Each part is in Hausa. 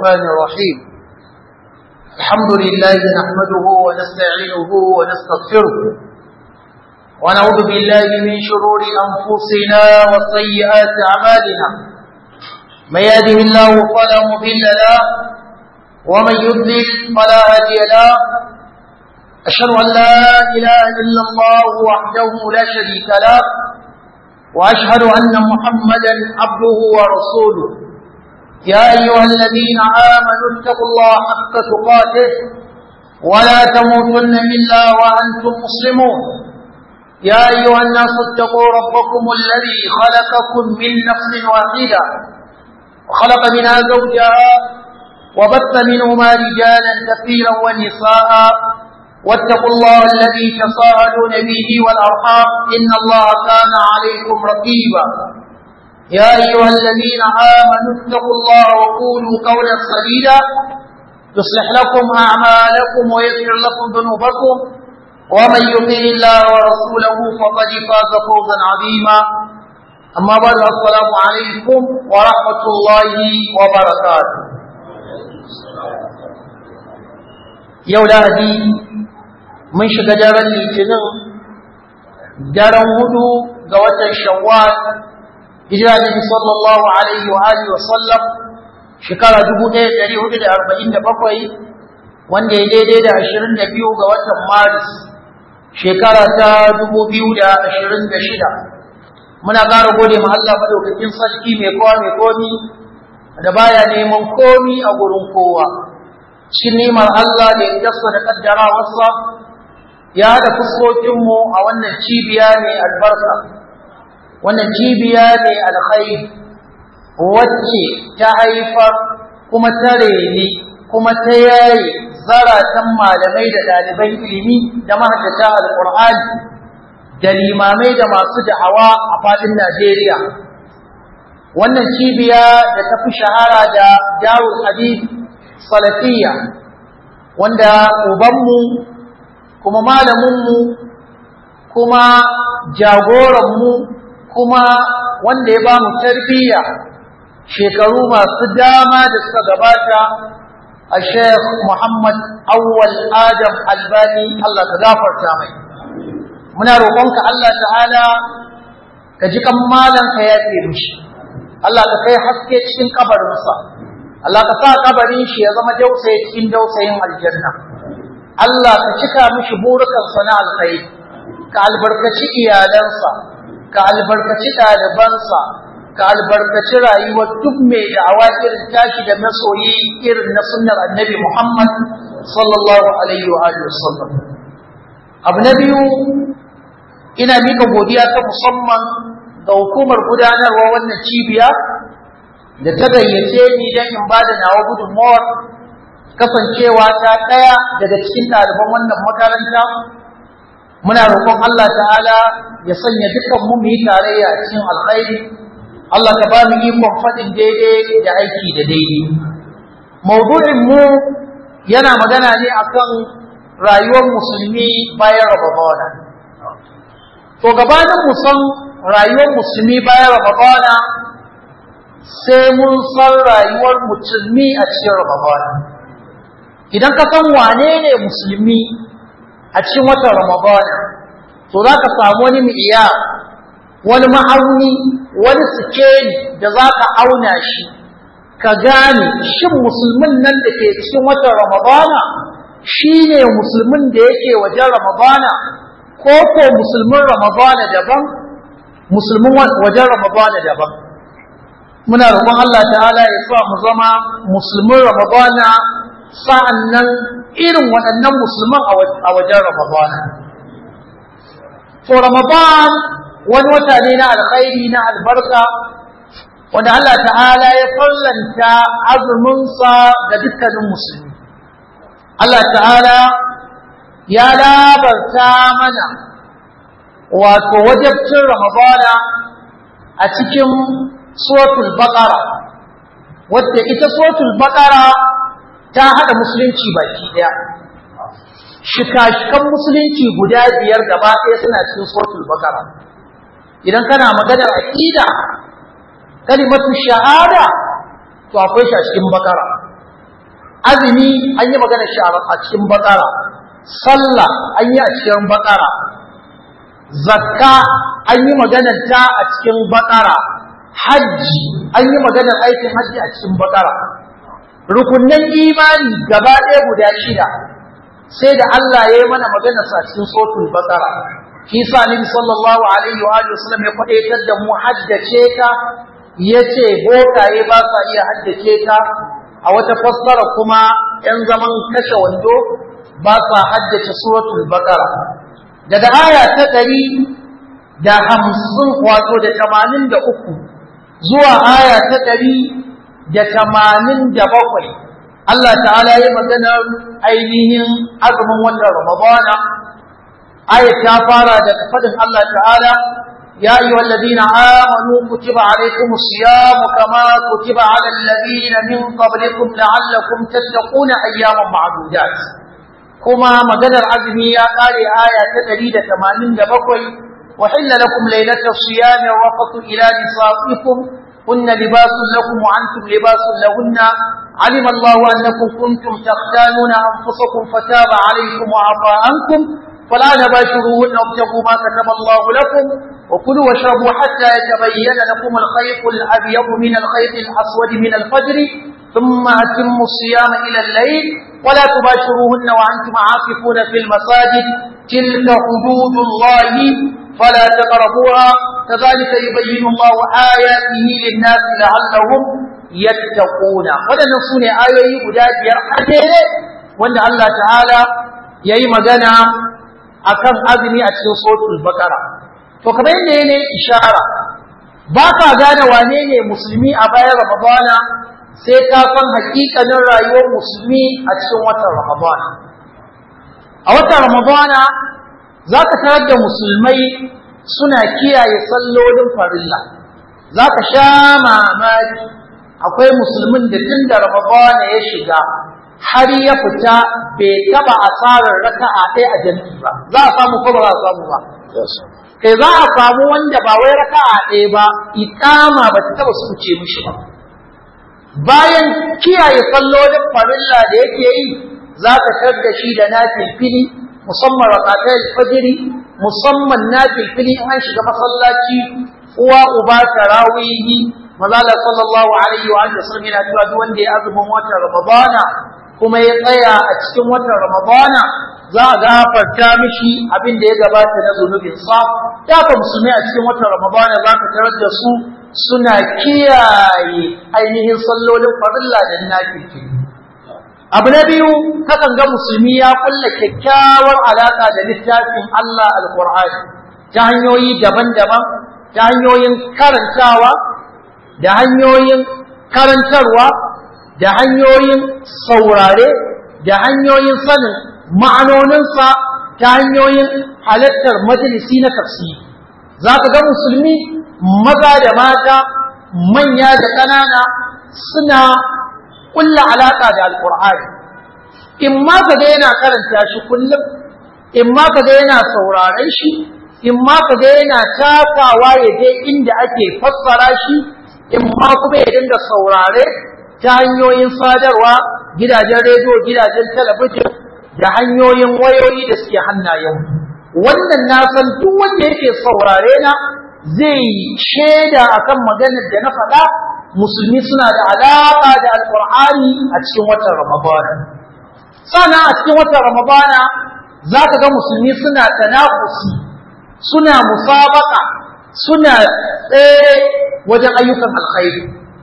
الرحمن الرحيم الحمد لله نحمده ونستعينه ونستغفره ونعوذ بالله من شرور أنفسنا وسيئات أعمالنا من يهده الله فلا مضل له ومن يضلل فلا هادي له أشهد أن لا إله إلا الله وحده لا شريك له وأشهد أن محمدا عبده ورسوله يا أيها الذين آمنوا اتقوا الله حق تقاته ولا تموتن إلا وأنتم مسلمون يا أيها الناس اتقوا ربكم الذي خلقكم من نفس واحدة وخلق منها زوجها وبث منهما رجالا كثيرا ونساء واتقوا الله الذي تساءلون به والأرحام إن الله كان عليكم رقيبا يا أيها الذين آمنوا اتقوا الله وقولوا قولا سديدا يصلح لكم أعمالكم ويغفر لكم ذنوبكم ومن يطع الله ورسوله فقد فاز فوزا عظيما أما بعد السلام عليكم ورحمة الله وبركاته يوم mun shiga daren litinin daren hudu ga watan shawwal hijira nabi sallallahu alaihi wa alihi wa sallam shekara 1447 wanda ya daidai da 22 ga watan maris shekara ta 2026 muna ƙara gode ma Allah madaukakin sarki mai kowa mai komi da baya neman komi a gurin kowa cikin nimar Allah da ya da kaddara wasa ya haɗa fuskokinmu a wannan cibiya mai albarka wannan cibiya mai alkhairi wacce ta haifar kuma ta reni kuma ta yaye zaratan malamai da ɗaliban ilimi da mahaddata alƙur'ani da limamai da masu da'awa a faɗin Najeriya wannan cibiya da ta fi shahara da darul hadith salafiyya wanda ubanmu kuma malaminmu kuma jagoranmu kuma wanda ya ba mu tarbiyya shekaru masu dama da suka gabata a sheikh muhammad awwal adam albani allah ka gafarta mai muna roƙonka allah ta'ala ka ji kan malam ka yafe mishi allah ka kai haske cikin kabarinsa allah ka sa kabarin shi ya zama dausayi cikin dausayin aljanna Allah ka cika mishi burukansa na alkhairi ka albarkaci iyalansa ka albarkaci ɗalibansa ka albarkaci rayuwar duk mai da'awa irin tashi da masoyi irin na sunnar annabi Muhammad sallallahu alaihi wa alihi wasallam abu na biyu ina mika godiya ta musamman ga hukumar gudanarwa wannan cibiya da ta gayyace ni don in ba da nawa gudunmawar kasancewa ta ɗaya daga cikin ɗaliban wannan makaranta muna roƙon Allah ta'ala ya sanya dukkan mu mu yi tarayya a cikin alkhairi Allah ka ba mu ikon faɗin daidai da aiki da daidai maudu'in mu yana magana ne akan rayuwar musulmi bayan Ramadana to gabanin mu san rayuwar musulmi bayan Ramadana sai mun san rayuwar musulmi a cikin Ramadana idan ka san wane ne musulmi a cikin watan ramadana to za ka samu wani mi'iya wani ma'auni wani sikeli da za ka auna shi ka gane shin musulmin nan da ke cikin watan ramadana shi ne musulmin da yake wajen ramadana ko ko musulmin ramadana daban musulmin wajen ramadana daban muna roƙon Allah ta'ala ya sa mu zama musulmin ramadana sa'an nan irin waɗannan musulman a wajen Ramadana. To, Ramadan wani wata ne na alkhairi na albarka, wanda Allah ta'ala ya fallanta azuminsa ga dukkanin musulmi. Allah ta'ala ya labarta mana wato wajabcin Ramadana a cikin Sotul Baƙara, wadda ita Sotul Baƙara ta haɗa musulunci baki ɗaya shika-shikan musulunci guda biyar gaba ɗaya suna cikin suratul bakara idan kana maganar aqida kalimatu shahada to akwai shi a cikin bakara azumi an yi magana shi a cikin bakara sallah an yi a cikin bakara zakka an yi maganar ta a cikin bakara hajji an yi maganar aikin hajji a cikin bakara rukunnan imani gaba ɗaya guda shida sai da Allah ya yi mana maganar sa cikin sotul bakara shi sa nabi sallallahu alaihi wa sallam ya kwadaitar da mu haddace ta yace bokaye ba sa iya haddace ta a wata fassara kuma ‘yan zaman kashe wando ba sa haddace suratul baqara daga aya ta ɗari da hamsin wato da tamanin da uku zuwa aya ta ɗari da tamanin da bakwai Allah ta'ala ya maganar ainihin azumin wannan Ramadana aya ta fara da faɗin Allah ta'ala يا أيها الذين آمنوا كتب عليكم الصيام كما كتب على الذين من قبلكم لعلكم تتقون أياما معدودات كما مجد العزمي يا قال آية تدريد ثمانين دبقوي وحل لكم ليلة الصيام الرفض إلى نسائكم هن لباس لكم وأنتم لباس لهن علم الله أنكم كنتم تختانون أنفسكم فتاب عليكم وعفى عنكم فلا نباشروهن وابتغوا ما كتب الله لكم وكلوا واشربوا حتى يتبين لكم الخيط الأبيض من الخيط الأسود من الفجر ثم أتموا الصيام إلى الليل ولا تباشروهن وأنتم عاكفون في المساجد تلك حدود الله فلا تقربوها كذلك يبين الله آياته للناس لعلهم يتقون ولا نصون آية قداد يرحل وأن الله تعالى يأي مدنا akan azumi a cikin suratul baqara to kamar yadda ne ishara ba ka gane wane ne musulmi a bayan ramadana sai ka san hakikanin rayuwar musulmi a cikin watan ramadana a watan ramadana za ka tarar da musulmai suna kiyaye sallolin farilla za ka sha mamaki akwai musulmin da tun da ramadana ya shiga har ya fita bai taba asarar raka'a ɗaya a jami'i ba za a samu ko ba za a samu ba kai za a samu wanda ba wai raka'a ɗaya ba iqama ba ta taba suce mishi ba bayan kiyaye sallolin farilla da yake yi za ka tarda shi da nafilfili musamman rakatai alfajiri musamman nafilfili in an shiga masallaci uwa uba tarawihi mazala sallallahu alaihi wa sallam yana cewa duk wanda ya azumin watan ramadana kuma ya tsaya a cikin watan Ramadana za a gafarta mishi abin da ya gabata na zunubin sa da ka musulmi a cikin watan Ramadana za ka tarar da su suna kiyaye ainihin sallolin farilla da nafiki abu na biyu kakan ga musulmi ya kulla kyakkyawar alaka da littafin Allah alqur'ani ta hanyoyi daban-daban ta hanyoyin karantawa da hanyoyin karantarwa da hanyoyin saurare da hanyoyin sanin ma'anoninsa ta hanyoyin halartar majalisi na tafsiri za ka ga musulmi maza da mata manya da ƙanana suna ƙulla alaƙa da alƙur'ani in ma ka ga yana karanta shi kullum in ma ka ga yana sauraren shi in ma ka ga yana takawa ya je inda ake fassara shi in ma kuma ya dinga saurare ta hanyoyin sadarwa gidajen rediyo gidajen talabijin da hanyoyin wayoyi da suke hannayen wannan na san duk wanda yake saurare na zai shaida akan maganar da na faɗa musulmi suna da alaƙa da alƙur'ani a cikin watan ramadana sana a cikin watan ramadana za ka ga musulmi suna tanafusi suna musabaka suna tsaye wajen ayyukan alkhairi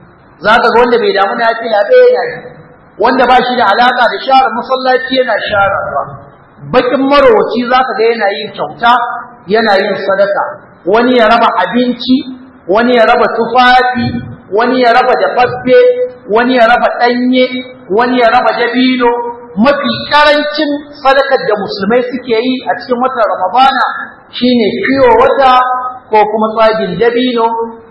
za ka ga wanda bai damu na fila ɗaya yana yi wanda ba shi da alaƙa da share masallaci yana sharewa bakin marowaci za ka ga yana yin kyauta yana yin sadaka wani ya raba abinci wani ya raba tufafi wani ya raba dafaffe wani ya raba ɗanye wani ya raba dabino mafi karancin sadakar da musulmai suke yi a cikin watan ramadana shine fiyo wata ko kuma tsagin dabino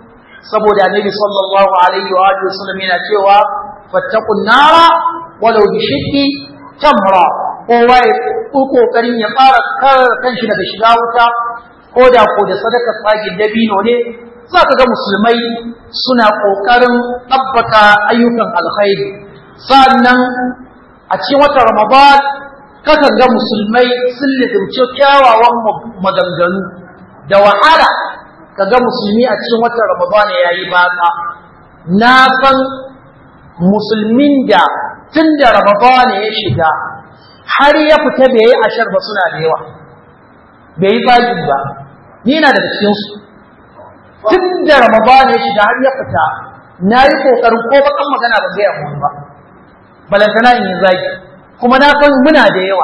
saboda annabi sallallahu alaihi wa alihi wasallam yana cewa fattaqun nara walau bi shiddi tamra kowa ya kokarin ya fara kare kanshi daga shiga wuta ko da ko da sadakar tsagin dabino ne za ka ga musulmai suna kokarin tabbata ayyukan alkhairi sannan a cikin watan Ramadan kakan ga musulmai sun lizimci kyawawan maganganu da wahala ka ga musulmi a cikin watan Ramadan ya yi baka na san musulmin da tun da Ramadan ya shiga har ya fita bai yi ashar ba suna da yawa bai yi zagi ba ni na daga cikinsu tun da Ramadan ya shiga har ya fita na yi ƙoƙarin ko bakan magana ba zai yamma ba balantana in yi zagi kuma na san muna da yawa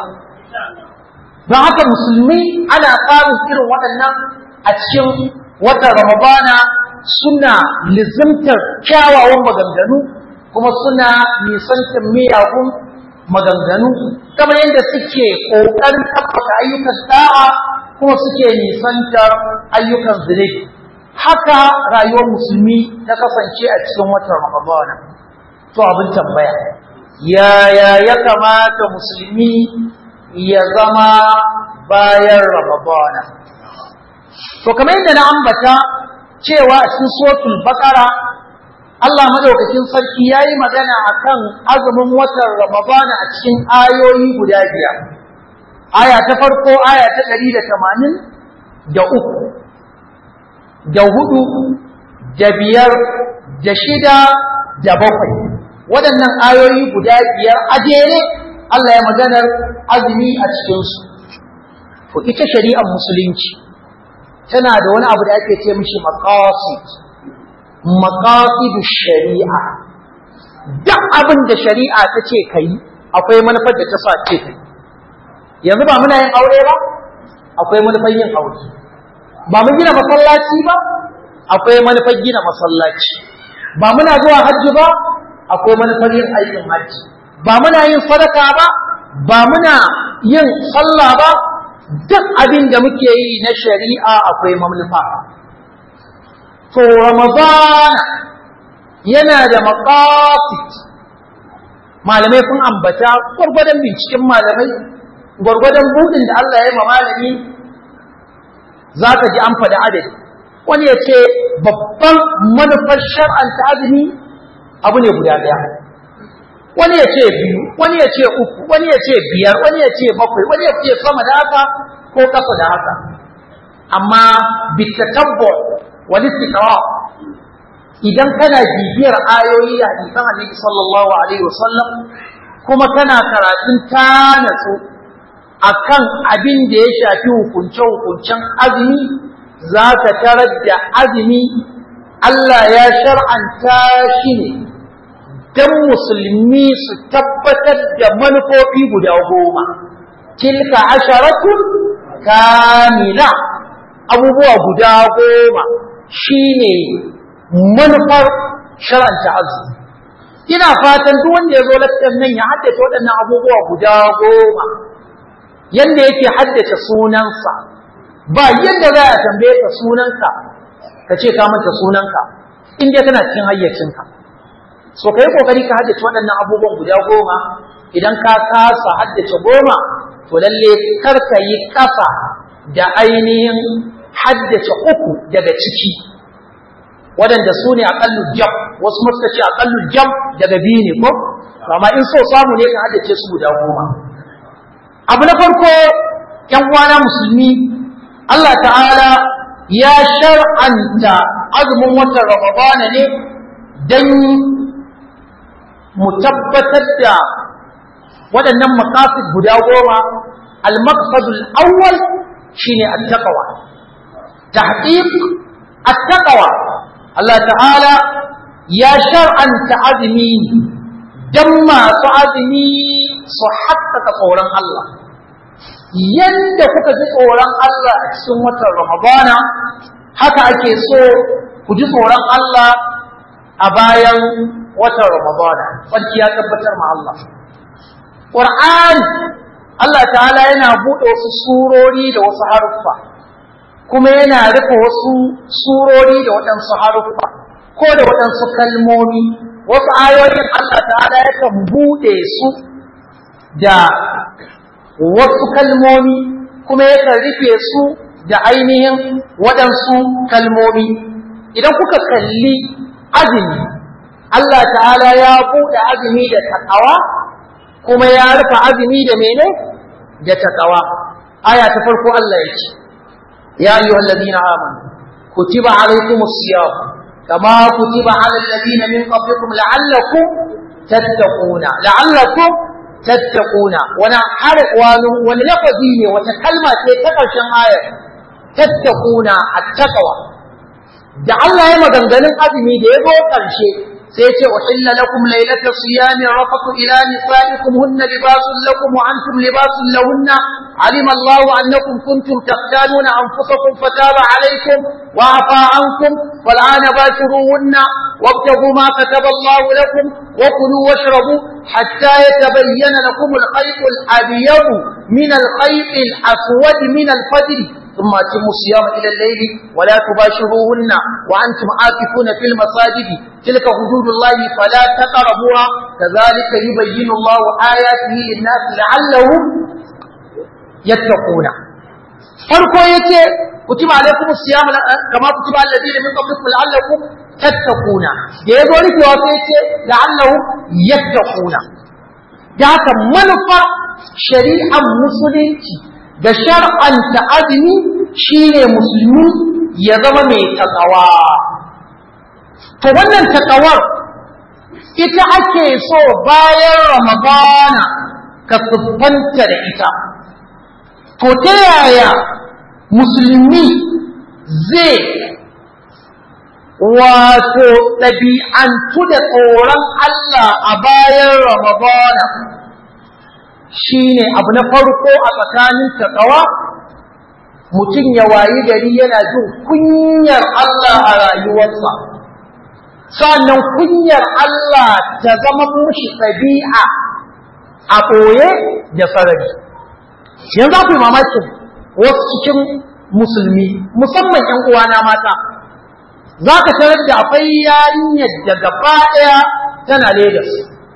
don haka musulmi ana samun irin waɗannan a cikin watan ramadana suna lizimtar kyawawan maganganu kuma suna nisantar miyagun maganganu kamar yadda suke ƙoƙarin tabbata ayyukan da'a kuma suke nisantar ayyukan zunubi haka rayuwar musulmi ta kasance a cikin watan ramadana to abin tambaya yaya ya kamata musulmi ya zama bayan Ramadana. To, kamar yadda na ambata cewa a cikin sotul bakara, Allah madaukakin sarki ya yi magana a kan azumin watan Ramadana a cikin ayoyi guda biyar. Aya ta farko, aya ta ɗari da tamanin da uku, da hudu, da biyar, da shida, da bakwai. waɗannan ayoyi guda biyar a jere Allah ya maganar azumi a cikinsu. To ita shari'ar musulunci tana da wani abu da ake ce mishi maqasid maqasidu shari'a duk abin da shari'a ta ce kai akwai manufar da ta sa ce kai yanzu ba muna yin aure ba akwai manufar yin aure ba mun gina masallaci ba akwai manufar gina masallaci ba muna zuwa hajji ba akwai manufar yin aikin hajji ba muna yin sadaka ba ba muna yin sallah ba duk abin da muke yi na shari'a akwai manufa to ramadan yana da maqasid malamai sun ambata gwargwadon binciken malamai gwargwadon budin da Allah ya yi ma malami za ka ji an faɗi adadi wani ya ce babban manufar shar'anta azumi abu ne guda ɗaya wani ya ce biyu wani ya ce uku wani ya ce biyar wani ya ce bakwai wani ya ce sama da haka ko ƙasa da haka amma bitatabbo wani istiqra idan kana bibiyar ayoyi a hadisan annabi sallallahu alaihi wasallam kuma kana karatun ta natsu akan abin da ya shafi hukunce hukuncen azumi za ka tarar da azumi Allah ya shar'anta shi ne don musulmi su tabbatar da manufofi guda goma. Tilka asharatun kamila abubuwa guda goma shi ne manufar shar'anta azumi. Ina fatan duk wanda ya zo lakcin nan ya haddace waɗannan abubuwa guda goma, yadda yake haddace sunansa, ba yadda za a tambaye ka sunanka ka ce ka manta sunanka in dai kana cikin hayyacinka so ka yi kokari ka haddace waɗannan abubuwan guda goma idan ka kasa haddace goma to lalle kar ka yi kasa da ainihin haddace uku daga ciki waɗanda su ne aƙallu jam wasu muka ce aƙallu jam daga biyu ne ko amma in so samu ne ka haddace su guda goma abu na farko ‘yan uwana musulmi Allah ta'ala ya shar'anta azumin watan Ramadana ne don mu tabbatar da waɗannan makasid guda goma al-maqsadul awwal shine at-taqwa tahqiq at-taqwa Allah ta'ala ya shar'anta azumi dan masu azumi su haƙƙaƙa tsoron Allah yadda kuka ji tsoron Allah a cikin watan Ramadana haka ake so ku ji tsoron Allah a bayan watan Ramadana sarki ya tabbatar ma Allah Qur'ani Allah ta'ala yana buɗe wasu surori da wasu haruffa kuma yana rufe wasu surori da waɗansu haruffa ko da waɗansu kalmomi wasu ayoyin Allah ta'ala yakan buɗe su da wasu kalmomi kuma yakan rufe su da ainihin waɗansu kalmomi idan kuka kalli azumi Allah ta'ala ya buɗe azumi da takawa kuma ya rufe azumi da mene da takawa aya ta farko Allah ya ce ya ayyuhal ladina amanu kutiba alaykumus siyam kama kutiba alal ladina min qablikum la'allakum tattaquna la'allakum tattaquna wani har wani wani lafazi ne wata kalma ce ta karshen ayar tattaquna at-taqwa da Allah ya maganganun azumi da ya zo karshe sai ce uhilla lakum laylata siyami rafatu ila nisaikum hunna libasun lakum wa antum libasun lahunna alima Allah annakum kuntum taqtaluna anfusakum fataba alaykum wa afa ankum fal'ana bashiruhunna wabtagu ma kataba Allah lakum wa kulu washrabu hatta yatabayyana lakum al-khayt al-abyad min al-khayt al-aswad min al-fajr ثم أتموا الصيام إلى الليل ولا تباشروهن وأنتم عاكفون في المساجد تلك حدود الله فلا تقربوها كذلك يبين الله آياته للناس لعلهم يتقون farko yace kutiba alaikum siyam kama kutiba alladhina min qablikum la'allakum tattaquna da yazo rikewa sai yace la'allahum yattaquna da haka manufar shari'ar musulunci da shar'anta azumi shine musulmi ya zama mai takawa to wannan takawar ita ake so bayan ramadana ka siffanta da ita to ta yaya musulmi zai wato ɗabi'antu da tsoron Allah a bayan ramadana shi ne abu na farko a tsakanin taƙawa mutum ya wayi gari yana jin kunyar Allah a rayuwarsa sannan kunyar Allah ta zama mushi ɗabi'a a ɓoye da sarari yanzu ku yi mamakin wasu cikin musulmi musamman ‘yan uwana mata za ka tarar da akwai yarinyar da gaba ɗaya tana Legas.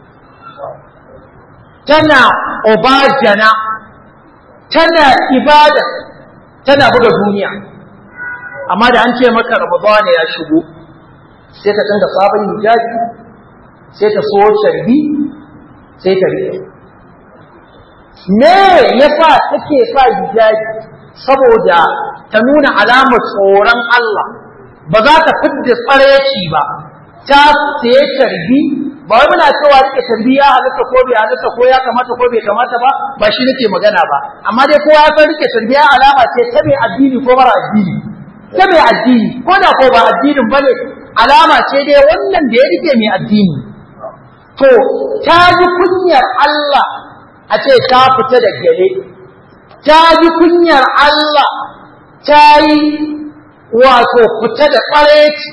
tana obajana tana ibada tana buga duniya amma da an ce maka ramadana ya shigo sai ta canza sabon hijabi sai ta so sharbi sai ta rike me yasa take sa hijabi saboda ta nuna alamar tsoron Allah ba za ta fidda tsareci ba ta sai sharbi ba wai muna cewa rike tarbiya halitta ko bai halitta ko ya kamata ko bai kamata ba ba shi nake magana ba amma dai kowa ya san rike tarbiya alama ce ta mai addini ko mara addini ta mai addini ko da ko ba addinin bane alama ce dai wannan da ya rike mai addini to ta ji kunyar Allah a ce ta fita da gele ta ji kunyar Allah ta yi wato fita da ƙwareci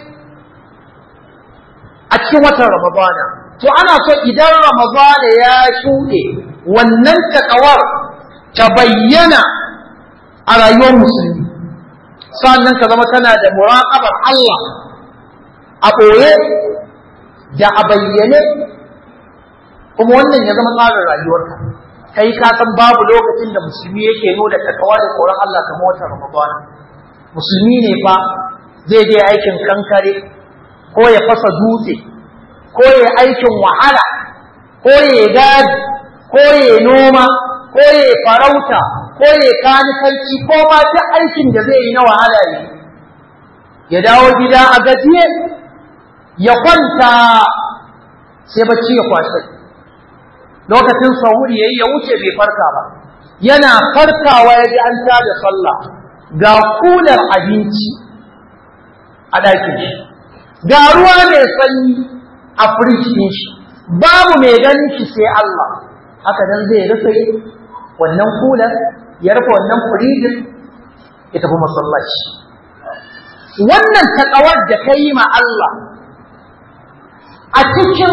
a cikin watan Ramadana to ana so idan Ramadana ya shuɗe wannan takawar ta bayyana a rayuwar musulmi sannan ka zama tana da muraqabar Allah a ɓoye da a bayyane kuma wannan ya zama tsarin rayuwarka kai ka san babu lokacin da musulmi yake nuna takawa da tsoron Allah kamar watan Ramadana musulmi ne fa zai je aikin kankare ko ya fasa dutse ko ya aikin wahala ko ya gadi ko ya noma ko ya farauta ko ya kanikanci ko ma duk aikin da zai yi na wahala ne ya dawo gida a gajiye ya kwanta sai bacci ya kwashe lokacin sahuri yayi ya wuce bai farka ba yana farkawa ya ji an tada sallah ga kular abinci a ɗakin shi ga ruwa mai sanyi a firij shi babu mai ganin shi sai Allah haka nan zai rufe wannan kular ya rufe wannan firijin ya tafi masallaci wannan taƙawar da ka yi ma Allah a cikin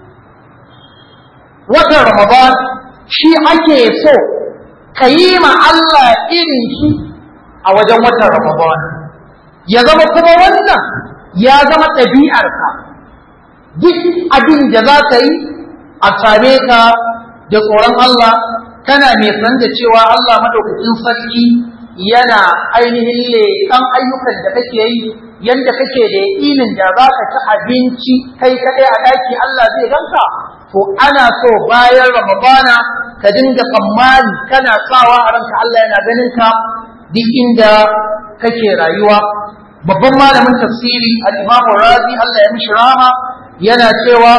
watan Ramadan shi ake so ka yi ma Allah irin shi a wajen watan Ramadan ya zama kuma wannan ya zama ɗabi'arka duk abin da za ka yi a same ka da tsoron Allah kana mai san da cewa Allah madaukakin sarki yana ainihin leƙan ayyukan da kake yi yanda kake da yaƙinin da za ka ci abinci kai kaɗai a ɗaki Allah zai ganka to ana so bayan ramadana ka dinga tsammani kana sawa a ranka Allah yana ganin ka duk inda kake rayuwa babban malamin tafsiri al-Imam Razi Allah ya mishi rahama yana cewa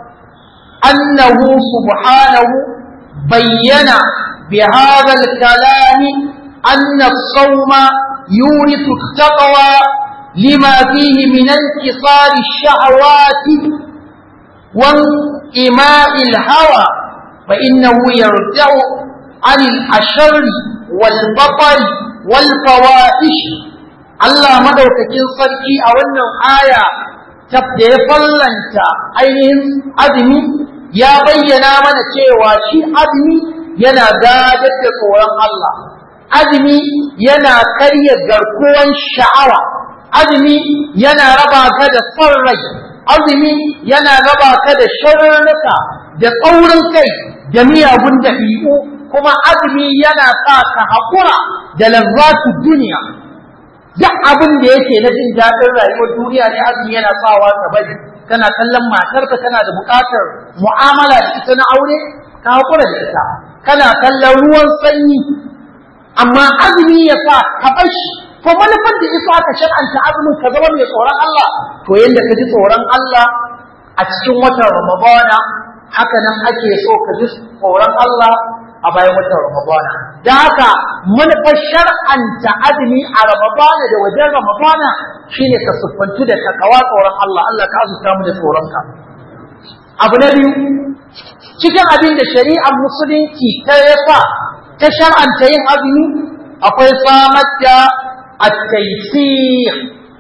annahu subhanahu bayyana bi hadha al-kalam anna as-sawma yurithu at-taqwa lima fihi min intisar ash-shahawati wa ima'i al-hawa fa innahu yarja'u 'an al-ashar wal-batar wal-fawahish Allah madaukakin sarki a wannan aya da ya fallanta ainihin azumi ya bayyana mana cewa shi azumi yana gadar da tsoron Allah azumi yana karya garkuwan sha'awa azumi yana raba ka da son rai azumi yana raba ka da sharurruka da tsaurin kai da miyagun dabi'u kuma azumi yana sa ka haƙura da lazzatu duniya duk abin da yake na jin daɗin rayuwar duniya ne azumi yana sawa ka bari kana kallon matarka kana da buƙatar mu'amala da ita na aure ka haƙura da ita kana kallon ruwan sanyi amma azumi ya sa ka bar shi to manufar da isa ka shar'anta azumin ka zama mai tsoron Allah to yanda ka ji tsoron Allah a cikin watan Ramadana haka nan ake so ka ji tsoron Allah a bayan watan Ramadana. Da haka manufar shar'anta azumi a Ramadana da wajen Ramadana shine ka siffantu da takawa tsoron Allah, Allah ka azurta mu da tsoronka. Abu na biyu, cikin abin da shari'ar musulunci ta yasa ta shar'anta yin azumi akwai samar da at-taysir.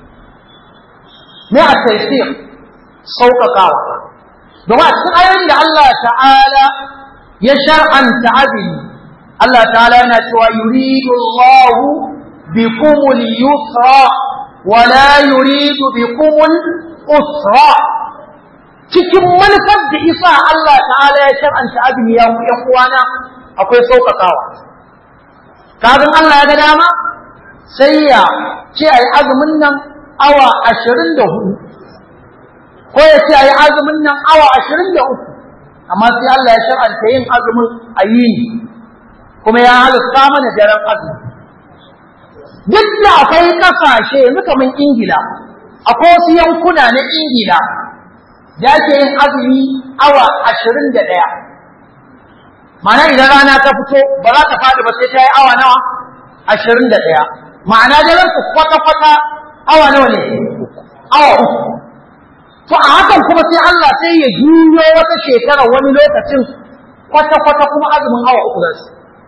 Me at-taysir? Sauƙaƙawa. Domin a cikin ayoyin da Allah ta'ala ya shar'anta azumi Allah ta'ala yana cewa yuridu Allah bikum al-yusra wa la yuridu bikum al-usra cikin manufar da isa Allah ta'ala ya shar'anta azumi ya ku uwana akwai sauƙaƙawa kafin Allah ya ga dama sai ya ce ayi azumin nan awa ashirin da hudu ko ya ce ayi azumin nan awa ashirin da uku amma sai Allah ya shar'anta yin azumin a yini kuma ya halitta mana daren azumi duk da akwai kasashe yanzu kamar Ingila akwai wasu yankuna na Ingila da ake yin azumi awa ashirin da ɗaya ma'ana idan rana ta fito ba za ta faɗi ba sai ta yi awa nawa ashirin da ɗaya ma'ana daren su kwata-kwata awa nawa ne awa uku to a hakan kuma sai Allah sai ya juyo wata shekara wani lokacin kwata-kwata kuma azumin awa uku zasu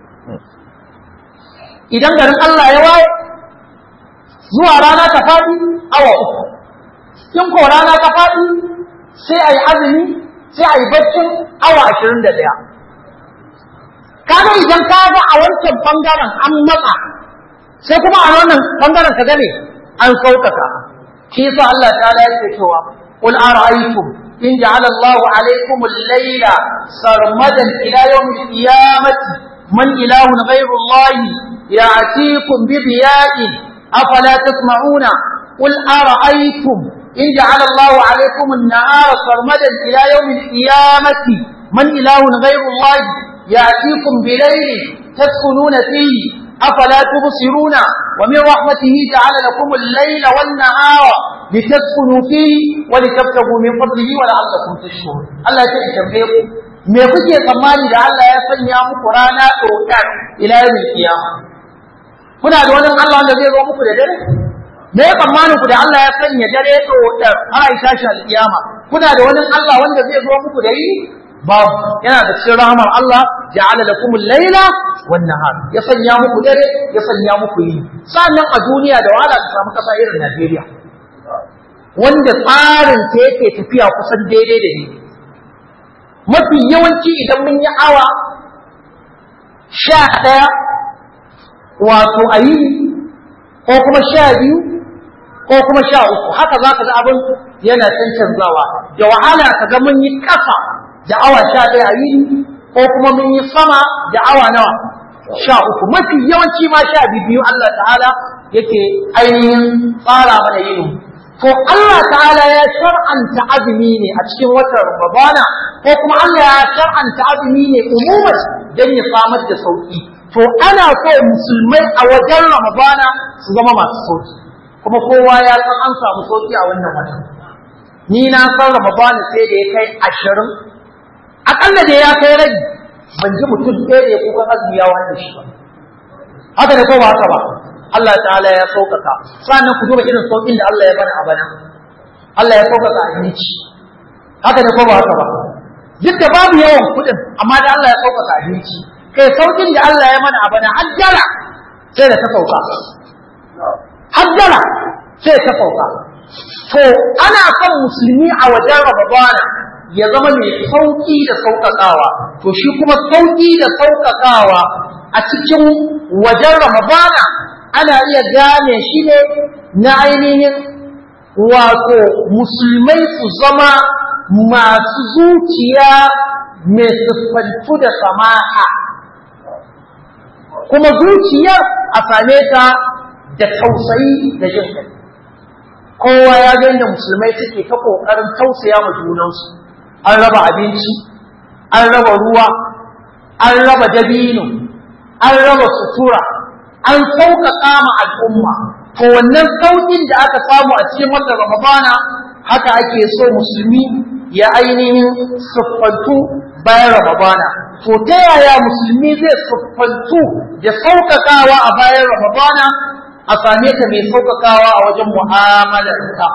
idan garin Allah ya waye zuwa rana ta faɗi awa uku in ko rana ta faɗi sai a yi azumi sai a yi baccin awa ashirin da ɗaya kaga idan ka ga a wancan bangaren an matsa sai kuma a wannan bangaren ka gane an sauƙaƙa shi yasa Allah ta yake cewa قل أرأيتم إن جعل الله عليكم الليل سرمدا إلى يوم القيامة من إله غير الله يأتيكم بضياء أفلا تسمعون قل أرأيتم إن جعل الله عليكم النهار سرمدا إلى يوم القيامة من إله غير الله يأتيكم بليل تسكنون فيه أفلا تبصرون ومن رحمته جعل لكم الليل والنهار لتسكنوا فيه ولتبتغوا من فضله ولعلكم تشكرون الله ya tambaye ku me kuke tsammani da Allah ya sanya muku rana ɗaukar ila yawmin kiyama kuna da wani Allah wanda zai zo muku da dare me ya tsammanin ku da Allah ya sanya dare ɗaukar har ai tashi alkiyama kuna da wani Allah wanda zai zo muku da yi babu yana da cikin rahamar Allah ja'ala lakum al-laila wan nahar ya sanya muku dare ya sanya muku yi sannan a duniya da wahala ta samu kasa irin Najeriya wanda tsarin ta yake tafiya kusan daidai da ni mafi yawanci idan mun yi awa sha ɗaya wato a yi ko kuma sha biyu ko kuma sha uku haka za ka ga abin yana cancanzawa da wahala ka ga mun yi ƙasa da awa sha ɗaya a yi ko kuma mun yi sama da awa nawa sha uku mafi yawanci ma sha biyu Allah ta'ala yake ainihin tsara mana yin to Allah ta'ala ya shar'anta azumi ne a cikin watan Ramadana ko kuma Allah ya shar'anta azumi ne umuman don ya samar da sauki to ana so musulmai a wajen Ramadana su zama masu sauki kuma kowa ya san an samu sauki a wannan watan ni na san Ramadana sai da ya kai ashirin akalla da ya kai rabi ban ji mutum ɗaya da ya kuka azumi ya wani shi ba haka da ko ba haka ba Allah ta'ala ya sauƙaƙa sannan ku duba irin sauƙin da Allah ya bana a bana Allah ya sauƙaƙa abinci haka da ko ba haka ba duk da babu yawan kuɗin amma da Allah ya sauƙaƙa abinci kai sauƙin da Allah ya mana a bana hajjara sai da ta sauka hajjara sai ta sauka to ana son musulmi a wajen Ramadana ya zama mai sauƙi da sauƙaƙawa to shi kuma sauƙi da sauƙaƙawa a cikin wajen Ramadana ana iya gane shi ne na ainihin wato musulmai su zama masu zuciya mai siffantu da samaha kuma zuciyar a same ta da tausayi da jin kai kowa ya ga yadda musulmai suke ta ƙoƙarin tausaya ma junansu an raba abinci an raba ruwa an raba dabino an raba sutura an sauƙaƙa ma al'umma to wannan sauƙin da aka samu a cikin watan ramadana haka ake so musulmi ya ainihin siffantu bayan ramadana to ta yaya musulmi zai siffantu da sauƙaƙawa a bayan ramadana a same ta mai sauƙaƙawa a wajen mu'amalarka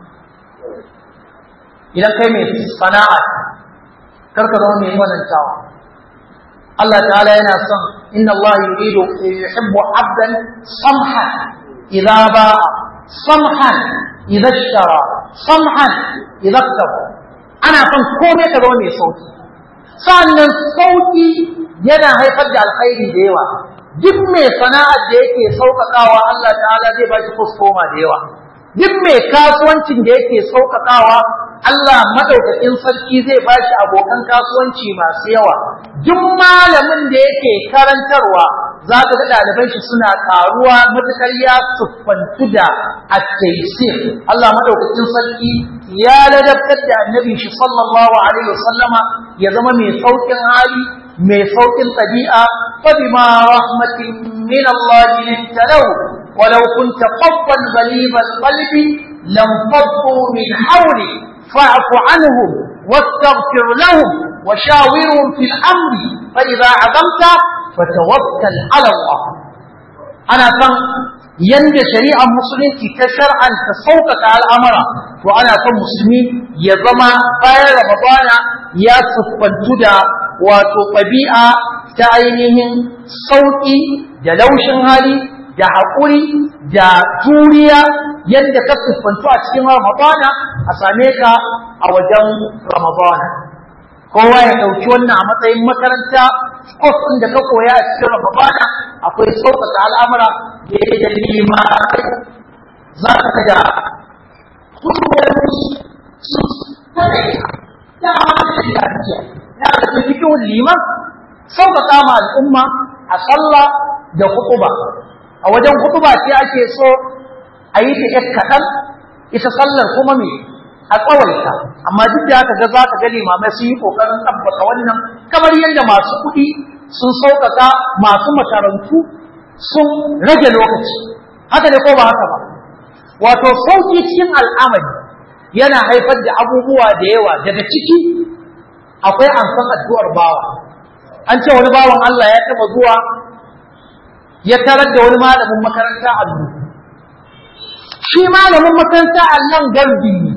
idan kai mai sana'a karka zama mai wanantawa Allah ta'ala yana son inna Allah yuridu yuhibbu 'abdan samhan idza ba'a samhan idza ishtara samhan idza iktaba ana son komai ka zama mai sauki sannan sauki yana haifar da alkhairi da yawa duk mai sana'ar da yake sauƙaƙawa Allah ta'ala zai ba shi kuskoma da yawa duk mai kasuwancin da yake sauƙaƙawa Allah madaukakin sarki zai ba shi abokan kasuwanci masu yawa duk malamin da yake karantarwa za ka ga ɗaliban shi suna ƙaruwa matuƙar ya siffantu da at-taysir Allah madaukakin sarki ya ladabtar da annabi shi sallallahu alaihi wasallama ya zama mai sauƙin hali mai sauƙin ɗabi'a fa bima rahmatin min Allah linta lahu ولو كنت فظا غليظ القلب لانفضوا من حولك فاعف عنهم واستغفر لهم وشاورهم في الامر فاذا عزمت فتوكل على الله انا فان yanda shari'ar musulunci ta shar'anta sauƙaƙa al'amura to ana son musulmi ya zama bayan ramadana ya siffantu da wato ɗabi'a ta ainihin sauƙi da laushin hali da haƙuri da juriya yadda ka siffantu a cikin Ramadana a same ka a wajen Ramadana. Kowa ya ɗauki wannan a matsayin makaranta, kwas ɗin da ka koya a cikin Ramadana akwai sauƙaƙa al'amura da ya da lima za ka da kusurwar su da ya da cikin liman sauƙaƙa ma al'umma a sallah da huɗuba. a wajen hutuba ce ake so a yi ta ‘yar kaɗan ita sallar kuma me a tsawaita amma duk da haka ga za ka ga limamai sun yi ƙoƙarin tabbata wannan kamar yadda masu kuɗi sun sauƙaƙa masu makarantu sun rage lokaci haka ne ko ba haka ba wato sauƙi cikin al'amari yana haifar da abubuwa da yawa daga ciki akwai amsan addu'ar bawa an ce wani bawan Allah ya taɓa zuwa ya tarar da wani malamin makaranta allo shi malamin makaranta allon garbi ne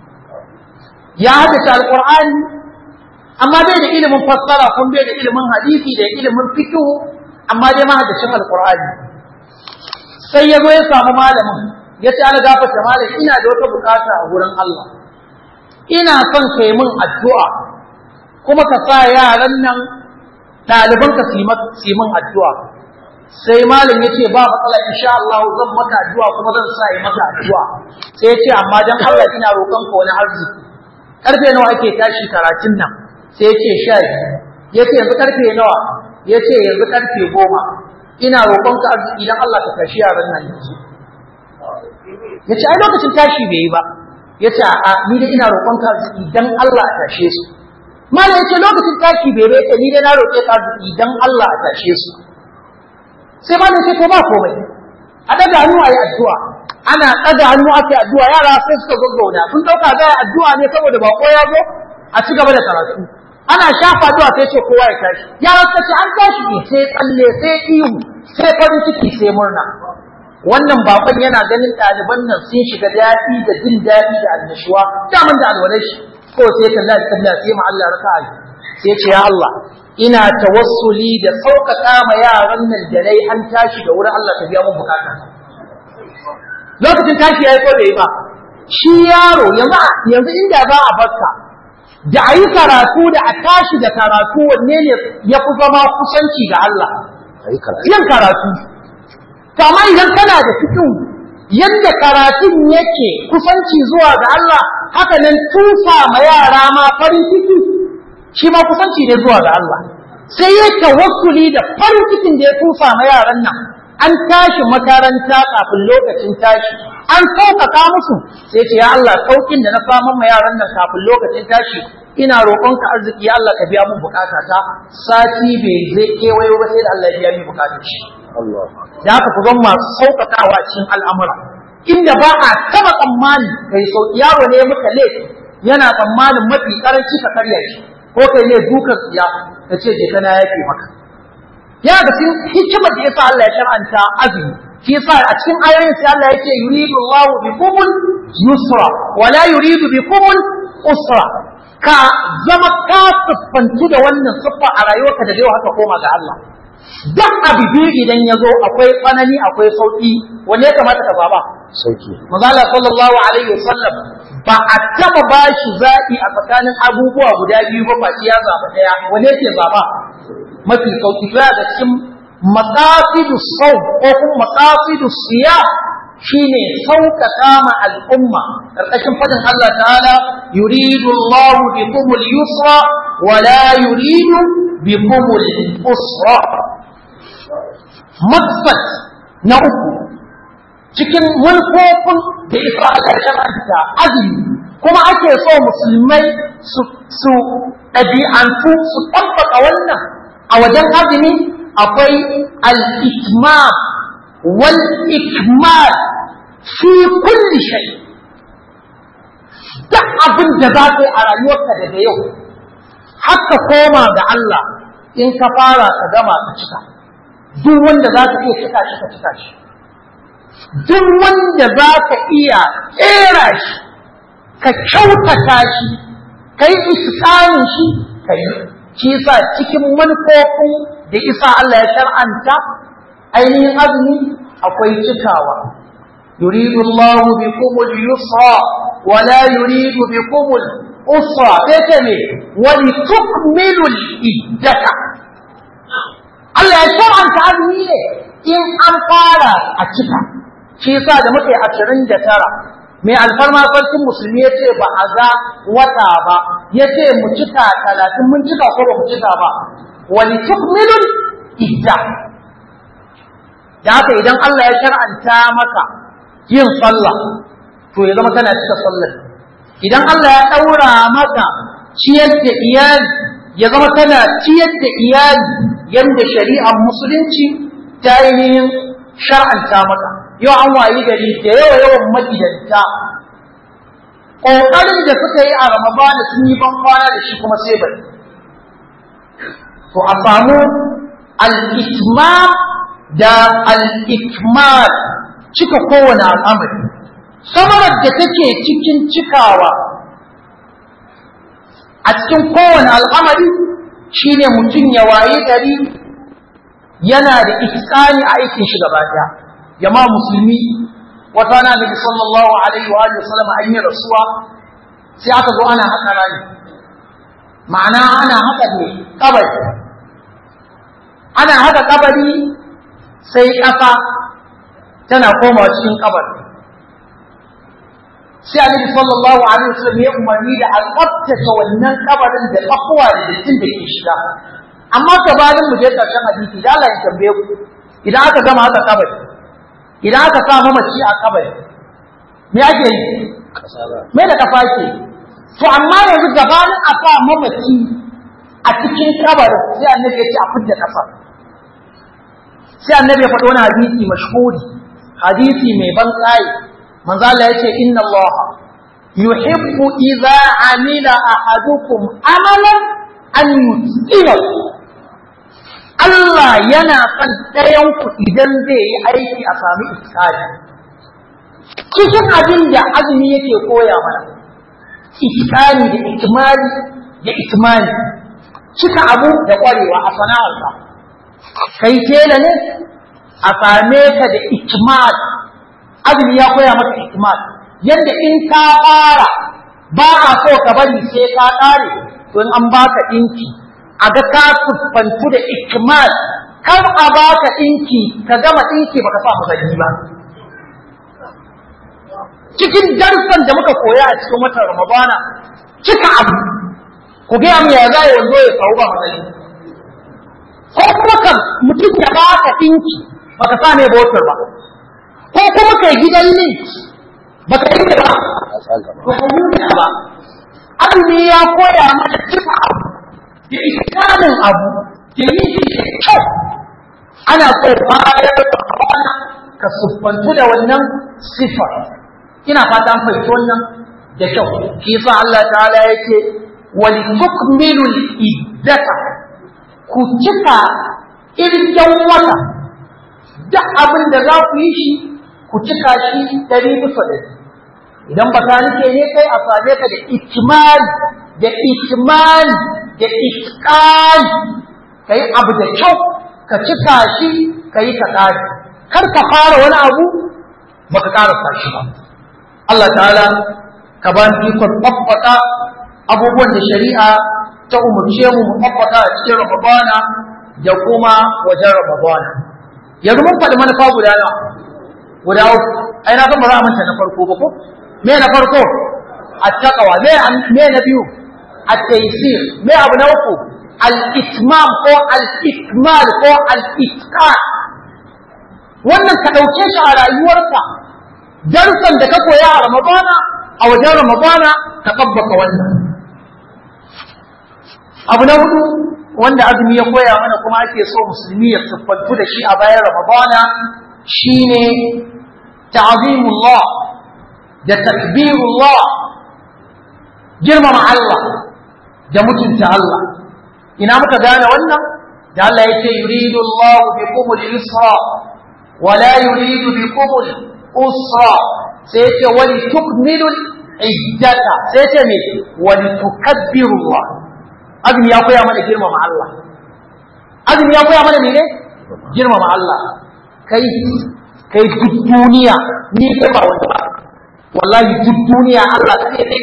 ya haddace alƙur'ani amma bai da ilimin fassara kun bai da ilimin hadisi da ilimin fikihu amma dai mahaddacin alƙur'ani sai ya zo ya samu malamin ya ce ana gafata malam ina da wata bukata a wurin Allah ina son ka yi min addu'a kuma ka sa yaran nan ɗaliban ka su yi min addu'a sai malam ya ce ba matsala insha Allah zan maka addu'a kuma zan sa yi maka addu'a sai ya ce amma dan Allah ina roƙon ka wani arziki karfe nawa ake tashi karatun nan sai ya ce sha ya ce yanzu karfe nawa ya ce yanzu karfe goma ina roƙonka arziki idan Allah ka tashi yaran nan yanzu ya ce ai lokacin tashi bai yi ba ya ce a ni dai ina roƙonka arziki dan Allah a tashe su malam ya ce lokacin tashi bai bai ce ni dai na roƙe ka arziki dan Allah a tashe su sai malam ya ce to ba komai a daga hannu a yi addu'a ana ɗaga hannu ake addu'a yara sai suka gaggauna sun ɗauka za a addu'a ne saboda bako ya zo a ci gaba da karatu ana shafa addu'a sai ce kowa ya tashi yara suka ce an tashi ne sai tsalle sai ihu sai farin ciki sai murna wannan bakon yana ganin ɗaliban nan sun shiga daɗi da jin daɗi da annashuwa daman da alwalai shi ko sai kalla da kalla sai ma Allah raka'a sai ce ya Allah ina tawassuli da sauƙaƙa ma yaran nan da dai an tashi da wurin Allah ta biya mun bukata lokacin tashi ya yi ko bai ba shi yaro yanzu yanzu inda za a barka da a yi karatu da a tashi da karatu wanne ne ya fi zama kusanci ga Allah yin karatu to amma idan kana da fikin yadda karatun yake kusanci zuwa ga Allah haka nan tusa ma yara ma farin ciki shi ma kusanci ne zuwa ga Allah sai ya tawassuli da farin cikin da ya tusa ma yaran nan an tashi makaranta kafin lokacin tashi an sauƙaƙa musu sai ce ya Allah sauƙin da na samun ma yaran nan kafin lokacin tashi ina roƙonka arziki ya Allah ka biya mun bukatata sati bai zai kewayo ba sai da Allah ya biya min bukatar shi da haka ku zan masu sauƙaƙawa cikin al'amura inda ba a taɓa tsammani kai sauƙi yaro ne muka laifi yana tsammanin mafi ƙaranci ka karya shi ko kai ne dukan tsiya ka ce je kana yafe maka ya da cikin hikimar da yasa Allah ya shar'anta azumi shi yasa a cikin ayoyin sai Allah yake yuridu Allahu bikumul yusra wa la yuridu bikumul usra ka zama ka siffantu da wannan siffa a rayuwarka da yau haka koma ga Allah duk abu biyu idan ya zo akwai tsanani akwai sauki wanne ya kamata ka zaba sauki Mazala sallallahu alaihi wasallam ba a taba bashi zaɓi a tsakanin abubuwa guda biyu ba face ya zaba ɗaya wanne yake zaba mafi sauki za da cikin maqasidu sau ko kuma maqasidu siya shine sauƙaƙa ma al'umma ƙarƙashin fadin Allah ta'ala yuridu Allahu bikumul yusra wa la yuridu bikumul usra maksad na uku cikin manufofin da isa a ƙarshen anta azumi kuma ake so musulmai su ɗabi'antu su ɗabbaka wannan a wajen azumi akwai al-itmam wal ikmal fi kulli shay duk abin da za ka yi a rayuwarka daga yau haka koma ga Allah in ka fara ka gama ka cika duk wanda za ka iya cika shi ka cika shi duk wanda za ka iya ƙera shi ka kyautata shi ka yi iskanin shi ka yi shi sa cikin manufofin da isa Allah ya shar'anta ainihin azumi akwai cikawa yuridu Allah bikum al-yusra wa la yuridu bikum al-usra sai me wa litukmilu al-iddata Allah ya shar'anta azumi ne in an fara a cika shi yasa da muke ashirin da tara mai alfarma sarkin musulmi ya ce ba a ga wata ba ya ce mu cika talatin mun cika ko ba mu cika ba wani tukmilun idda da haka idan Allah ya shar'anta maka yin sallah to ya zama kana cika sallar idan Allah ya ɗaura maka ciyar da iyali ya zama kana ciyar da iyali yadda shari'ar musulunci ta ainihin shar'anta maka yau an wayi gari da yawa yawan magidanta ƙoƙarin da suka yi a ramadana sun yi ban kwana da shi kuma sai bari to a samu al-itmam da al-ikmal cika kowane al'amari samarar da take cikin cikawa a cikin kowane al'amari shine mutum ya waye gari yana da iskani a aikin shi gaba daya jama'a musulmi wata na nabi sallallahu alaihi wa sallam an yi rasuwa sai aka zo ana haka rani ma'ana ana haka ne kabari ana haka kabari sai ƙasa tana komawa cikin kabari sai annabi sallallahu alaihi wasallam ya umarni da a tsaftace wannan kabarin da tsakuwa da dattin da ke shiga amma gabanin mu je karshen hadisi da Allah ya tambaye ku idan aka gama haka kabari idan aka sa mamaci a kabari me ake yi me da kafa ke to amma yanzu gabanin a sa mamaci a cikin kabarin sai annabi ya ce a fidda kafa sai annabi ya faɗo wani hadisi mashhuri hadisi mai ban tsayi manzo Allah ya ce inna Allah yuhibbu idza amila ahadukum amalan an yutqilahu Allah yana son ɗayan ku idan zai yi aiki a sami iskali cikin abin da azumi yake koya mana iskali da ikmali da itmani cika abu da ƙwarewa a sana'arsa kai tela ne a same ka da ikmal azumi ya koya maka ikmal yadda in ka fara ba a so ka bari sai ka ƙare don an baka ɗinki a ga ka siffantu da ikmal kar a baka ɗinki ka gama ɗinki baka sa mazani ba cikin darsan da muka koya a cikin watan ramadana cika abu ku gaya mu ya za yanzu ya kawo ba mazani ko kuma kan mutum ya baka ɗinki baka sa mai botar ba ko kuma kai gidan link baka yi ba ba ka yi ba azumi ya koya mana cika abu da iskanin abu da yi shi da kyau ana so bayar da kwana ka siffantu da wannan sifar ina fata an fahimci wannan da kyau shi sa Allah ta'ala yake wali tukmilu iddata ku cika irgen wata duk abin da za ku yi shi ku cika shi ɗari bisa ɗari idan ba ka nike ne kai a same ka da ikimali da ikimali da iskali ka yi abu da kyau ka cika shi ka yi ka ƙari kar ka fara wani abu ba ka ƙarasa shi ba Allah ta'ala ka ba mu ikon tabbata abubuwan da shari'a ta umarce mu mu tabbata a cikin Ramadana da kuma wajen Ramadana yanzu mun faɗi manufa guda nawa guda uku ai na san ba za a manta na farko ba ko me na farko attaqwa me me na biyu at-taysir me abu na uku al-itmam ko al-ikmal ko al-itqan wannan ka dauke shi a rayuwarka darsan da ka koya a ramadana a wajen ramadana ka tabbaka wannan abu na hudu wanda azumi ya koya mana kuma ake so musulmi ya siffantu da shi a bayan ramadana shine ta'zimullah da takbirullah girmama Allah da mutunta Allah ina muka gane wannan da Allah yake yuridu Allah bikum al-yusra wa la yuridu bikum al-usra sai yake wali tukmilu iddata sai ce me wali tukabbiru Allah azumi ya koya mana girmama Allah azumi ya koya mana mene girmama Allah kai kai duk duniya ni kai ba wanda ba wallahi duk duniya Allah sai ne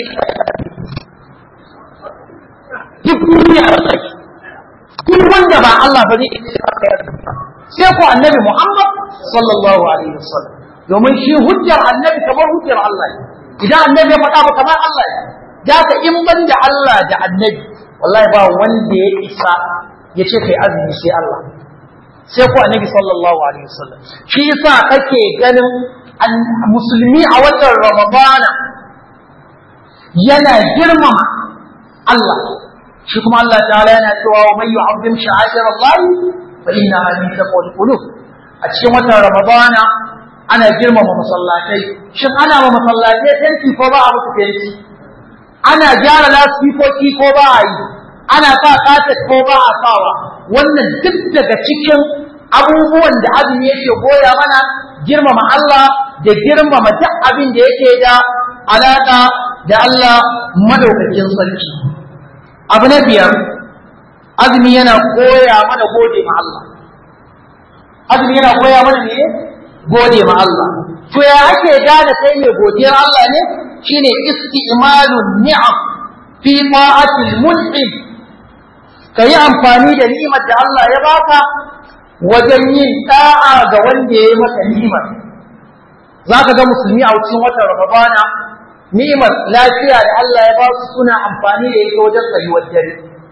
duk duniya wallahi duk wanda ba Allah ba zai iya kai sai ko annabi Muhammad sallallahu alaihi wasallam domin shi hujjar annabi kamar hujjar Allah idan annabi ya faɗa ba kamar Allah da ka in ban da Allah da annabi wallahi ba wanda ya isa ya ce kai azumi sai Allah sai ko annabi sallallahu alaihi wasallam shi yasa kake ganin musulmi a watan ramadana yana girmama Allah shi kuma Allah ta'ala yana cewa wa man yu'azzim sha'air Allah fa innaha min taqwal qulub a cikin watan ramadana ana girmama masallatai shin ana ma masallatai tanti ko ba a musu tanti ana gyara lasfikoki ko ba a yi ana sa kaset ko ba a sawa wannan duk daga cikin abubuwan da azumi yake goya mana girmama Allah da girmama duk abin da yake da alaƙa da Allah madaukakin sarki abu na biyar azumi yana koya mana gode ma Allah azumi yana koya mana ne gode ma Allah to ya ake gane kai mai godiyar Allah ne shine isti'malun ni'am fi ta'atil mun'im kayi amfani da ni'imar da Allah ya baka wajen yin da'a ga wanda ya yi maka ni'imar za ka ga musulmi a cikin watan ramadana ni'imar lafiya da Allah ya ba su suna amfani da ita wajen tsayuwar dare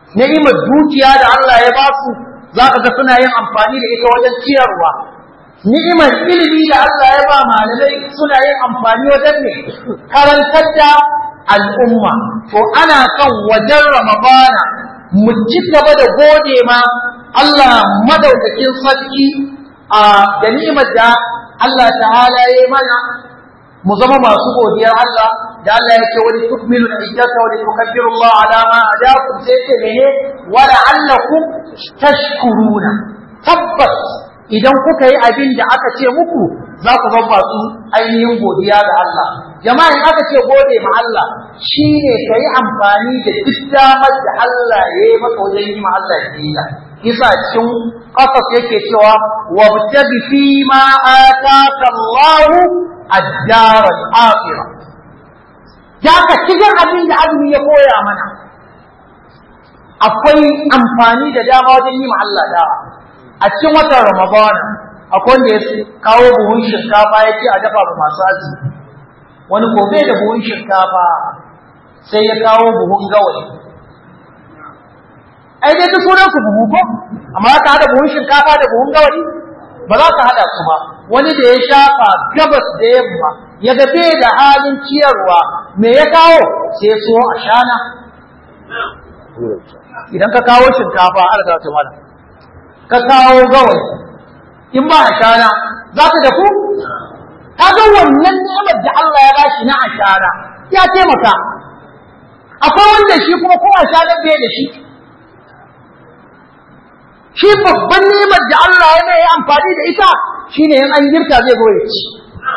ni'imar dukiya da Allah ya ba su za ka ga suna yin amfani da ita wajen ciyarwa ni'imar ilimi da Allah ya ba malamai suna yin amfani wajen ne karantar da al'umma to ana kan wajen ramadana mu ci gaba da gode ma Allah madaukakin sarki a da ni'imar da Allah ta'ala ya yi mana mu zama masu godiyar Allah da Allah ya ce wani tukmilu da iddata wani tukabbiru Allah ala ma adakum sai ce mene wa la'allakum tashkuruna tabbas idan kuka yi abin da aka ce muku za ku zama masu ainihin godiya ga Allah jama'a in aka ce gode ma Allah shine ka yi amfani da duk damar da Allah ya yi maka wajen yi ma Allah biyayya isa cikin kasas yake cewa wabtabi fi ma ataka Allah ad-dar al-akhirah ya ka cikin abin da azumi ya koya mana akwai amfani da dama wajen yi ma Allah dawa a cikin watan Ramadan akwai wanda ya kawo buhun shinkafa ya ce a dafa ba masu azumi wani gobe da buhun shinkafa sai ya kawo buhun gawayi ai dai duk sunan su buhu ko amma ka hada buhun shinkafa da buhun gawayi ba za ka hada su ba wani da ya shafa gabas da yamma ya ga bai da halin ciyarwa me ya kawo sai so a shana idan ka kawo shinkafa har ga ta mana ka kawo gawayi in ba a shana za ta dafu ka ga wannan ni'imar da Allah ya bashi na ashara ya taimaka akwai wanda shi kuma ko ashara bai da shi shi babban nemar da Allah ya mai amfani da ita shine in an girka zai zo ya ci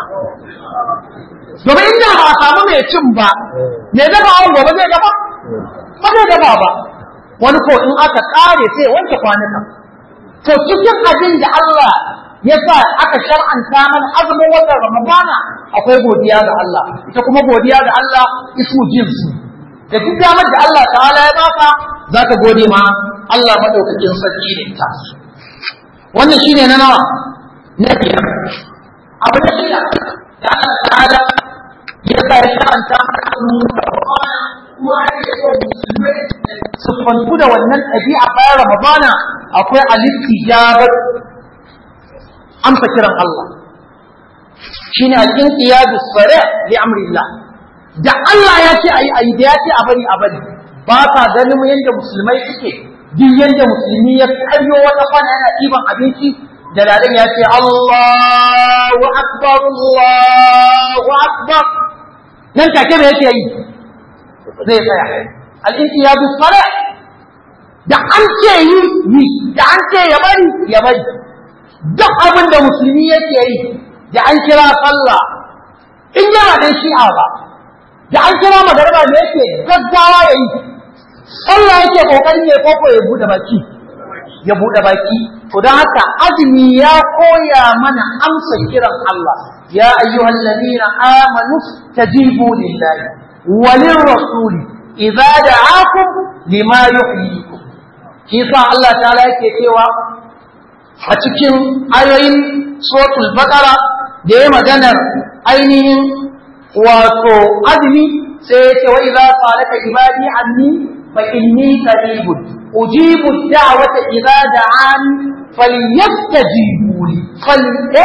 domin inda ba a samu mai cin ba me dafa an gobe zai dafa ba zai dafa ba wani ko in aka kare sai wanke kwanuka to cikin abin da Allah ya sa aka shar'anta mana azumin watan Ramadana akwai godiya ga Allah ita kuma godiya ga Allah ismu jinsi da duk damar da Allah ta'ala ya baka zaka gode ma Allah madaukakin sarki da ita wannan shine na nawa na biyar abu da shida da Allah ta'ala ya sa ya sha'anta kuma ake so musulmai su fantu da wannan ɗabi'a bayan Ramadana akwai alistijabar amsa kiran Allah shine al-inqiyadu sari' li amrillah da Allah ya ce ayi ayi da ya ce a bari a bari ba ka ganin yadda musulmai suke duk yadda musulmi ya karyo wata kwana yana ɗiban abinci da ladan ya ce Allahu akbar Allahu akbar nan take me yake yi zai tsaya al-inqiyadu sari' da an ce yi yi da an ce ya bari ya bari duk abin da musulmi yake yi da an kira sallah in yana da shi'a ba da an kira magarba da yake gaggawa ya yi sallah yake kokarin ya koko ya bude baki ya bude baki to don haka azumi ya koya mana amsa kiran Allah ya ayyuhal ladina amanu tajibu lillahi walin rasuli idza da'akum lima yuhyikum shi sa Allah ta'ala yake cewa a cikin ayoyin suratul baqara da ya maganar ainihin wato azumi sai ya ce wa idza salaka ibadi anni fa inni qaribun ujibu da'wata idza da'an falyastajibu li fal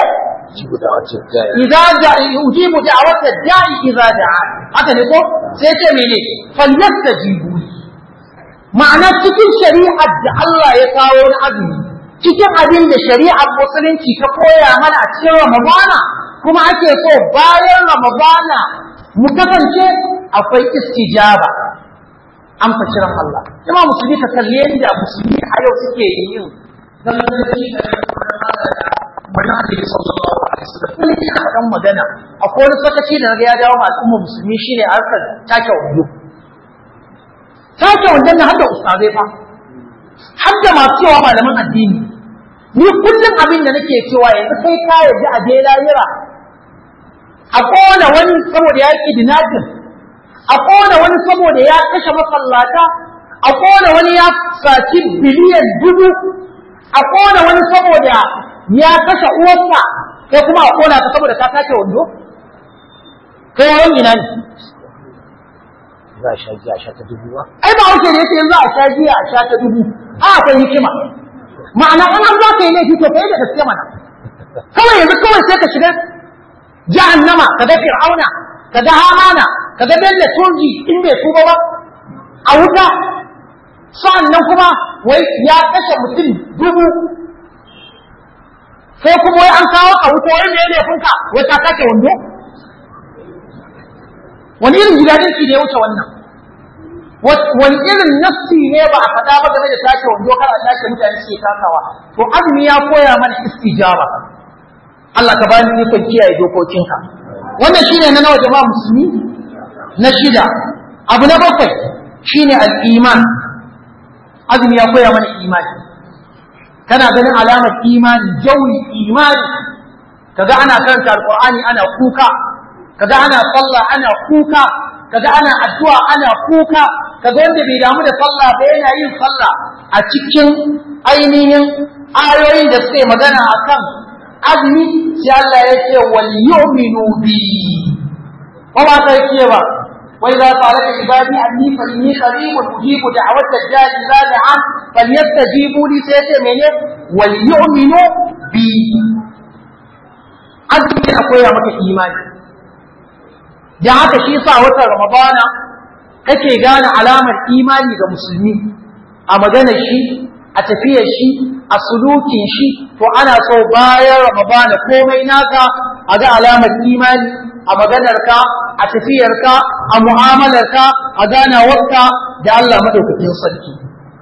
idza ujibu da'wata da'i idza da'an haka ne ko sai ce mene falyastajibu li ma'ana cikin shari'ar da Allah ya kawo na azumi cikin abin da shari'ar musulunci ta koya mana a cikin Ramadana kuma ake so bayan Ramadana mu kasance akwai istijaba an fa kiran Allah jama musulmi ka kalli yadda musulmi a yau suke yin zaman da shi da manhaji sallallahu alaihi wasallam kun ji faɗan magana akwai wani sakaci da naga ya dawo ma al'umma musulmi shine harkar take wando take wandon na hadda ustazai fa har da masu cewa malaman addini ni kullum abin da nake cewa yanzu kai ka yarda a je lahira a kona wani saboda ya yi dinajin a kona wani saboda ya kashe masallata a kona wani ya saci biliyan dubu a kona wani saboda ya kashe uwarsa kai kuma a kona ka saboda ka tace wando kai yawan ina ne za a sha giya a sha ta dubu ba ai ba wuce ne sai yanzu a sha giya a sha ta dubu a akwai hikima ma'ana in an za ka yi laifi to kai da gaske mana kawai yanzu kawai sai ka shiga jahannama ka ga fir'auna ka ga hamana ka ga bello turji in bai tuba ba a wuta sa'annan kuma wai ya kashe mutum dubu sai kuma wai an kawo a wuta wai me ne funka wai ka sake wando wani irin gidajenci ne ya wuce wannan wani irin nafsi ne ba a faɗa ba game da sake wando kar a sake mutane suke takawa to azumi ya koya mana istijaba Allah ka bani ikon kiyaye dokokinka wannan shine na nawa jama'a musulmi na shida abu na bakwai shine al-iman azumi ya koya mana imani kana ganin alamar imani jawi imani kaga ana karanta alqur'ani ana kuka kaga ana sallah ana kuka kaga ana addu'a ana kuka kaga wanda bai damu da sallah ba yana yin sallah a cikin ainihin ayoyin da suke magana akan azumi sai Allah ya ce wal yu'minu bi ko ba ta yake ba wai za ta laka ibadi anni fa inni qaribun ujibu da'wat ad-da'i idza da'an falyastajibu li sai ce mene wal yu'minu bi azumi akwai ya maka imani da haka shi sa watan ramadana kake gane alamar imani ga musulmi a maganar shi a tafiyar shi a sulukin shi to ana so bayan ramadana komai naka a ga alamar imani a maganarka a tafiyarka a mu'amalarka a ganawarka da Allah madaukakin sarki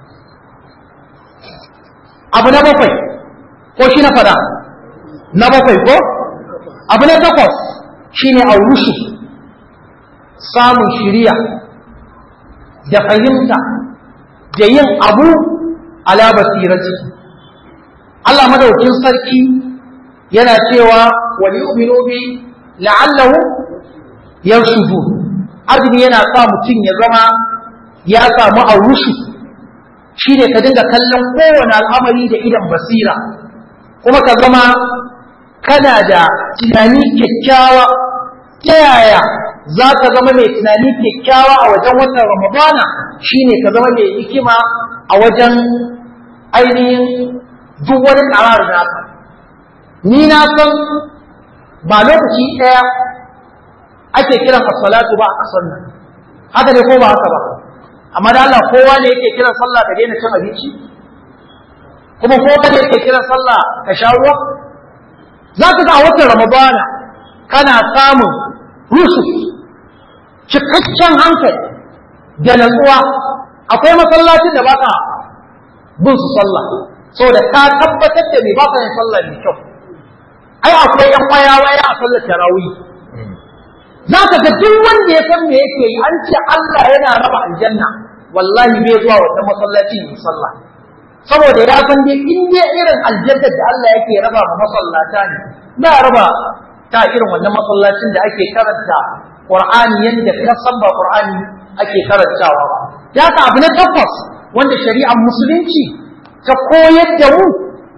abu na bakwai ko shi na fada na bakwai ko abu na takwas shine aurushi samun shiriya da fahimta da yin abu ala basirati Allah madaukin sarki yana cewa wa yu'minu bi la'allahu yarshudu azumi yana sa mutum ya zama ya samu aurushu shine ka dinga kallon kowane al'amari da idan basira kuma ka zama kana da tunani kyakkyawa ta yaya za ka zama mai tunani kyakkyawa a wajen watan ramadana shine ka zama mai hikima a wajen ainihin duk wani ƙarar naka ni na san ba lokaci ɗaya ake kiran salatu ba a ƙasar nan haka ne ko ba haka ba amma da Allah kowa ne yake kiran sallah ka daina cin abinci kuma kowa ne yake kiran sallah ka sha ruwa za ka ga a watan ramadana kana samun rusus cikakken hankali da natsuwa akwai masallacin da baka bin su sallah saboda ka tabbatar da me baka yin sallah mai kyau ai akwai yan waya waya a sallar tarawih za ka ga duk wanda ya san me yake yi an ce Allah yana raba aljanna wallahi bai zuwa wannan masallaci ne sallah saboda ya san dai in dai irin aljannar da Allah yake raba ma masallata ne ba raba ta irin wannan masallacin da ake karanta Qur'ani yadda ka san ba Qur'ani ake karantawa ba. Ya ka abu na tabbas wanda shari'ar musulunci ta koyar da mu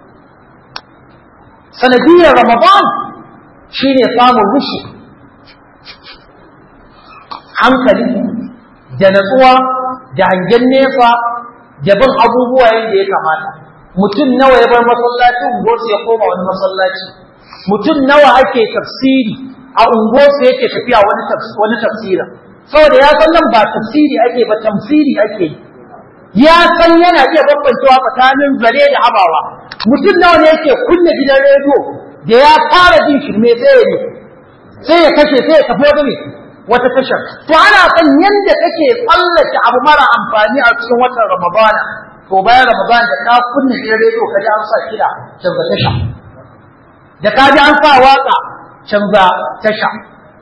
sanadiyar Ramadan shine samun rushi hankali da natsuwa da hangen nesa da bin abubuwa yadda ya kamata. Mutum nawa ya bar masallacin gosu ya koma wani masallaci. Mutum nawa ake tafsiri a unguwarsu yake tafiya wani wani tafsira saboda ya san nan ba tafsiri ake ba tamsiri ake yi ya san yana iya bambancewa tsakanin zare da abawa mutum nawa ne yake kunna gidan rediyo da ya fara jin shirme sai ya ne sai ya kashe sai ya tafi wata ne wata tashar to ana san yanda kake tsallake abu mara amfani a cikin watan ramadana to bayan ramadana da ka kunna gidan rediyo ka ji an sa kiɗa canza tasha da ka ji an sa waka canza tasha